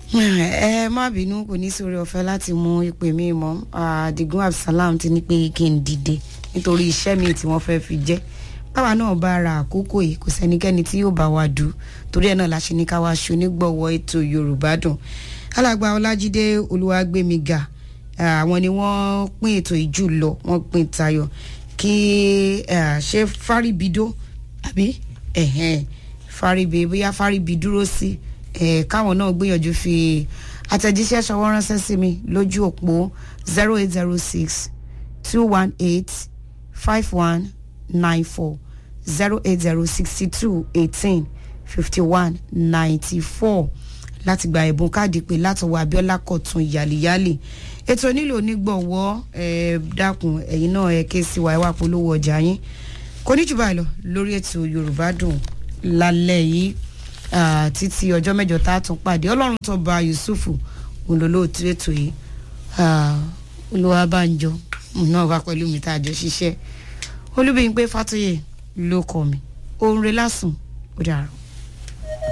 ẹ má bínú kò ní sórí ọ̀fẹ́ láti mú ìpè mi mọ́ Adigun Absalam ti ní pé kí n dìde nítorí iṣẹ́ mi tí wọ́n fẹ́ fi jẹ́ báwa náà bá ra àkókò yìí kò sẹ́nikẹ́ni tí yóò bá wa dù torí ẹ̀ náà la ṣe ní ká wá ṣe onígbọ̀wọ́ ètò Yorùbá dùn alàgbà Ọlájídé Olúwàgbémiga àwọn ni wọ́n pín ètò ìjù lọ wọ́n pín tayọ kí ṣe fáríbidó àbí fáríbi bóyá fáríbi dúró sí káwọn náà gbìyànjú fi àtẹ̀jíṣẹ́ ṣọwọ́ ránṣẹ́ sí mi lójú òpó zero eight zero six two one eight five one nine four zero eight zero sixty two eighteen fifty one ninety four láti gba ẹ̀bùn káàdì pé látọwọ́ Abíọ́lá Kọ̀tún yàlíyàlì ètò nílò onígbọ̀wọ́ ẹ dákun ẹ̀yin náà ẹ ké sí wa ẹ wá polówó ọjà yín kò ní jù báyìí lọ lórí ètò Yorùbá dùn lálẹ́ yìí títí ọjọ́ mẹ́jọ tá a tún pàdé Ọlọ́run tó ba Yusufu olólóòtú ètò yìí Olúwabánjọ náà wá pẹ̀lú mi tá a jọ ṣiṣẹ́ Olúbíyìnpé Fátóyè ló kọ mi òun rẹ̀ lásùn ó dàrú.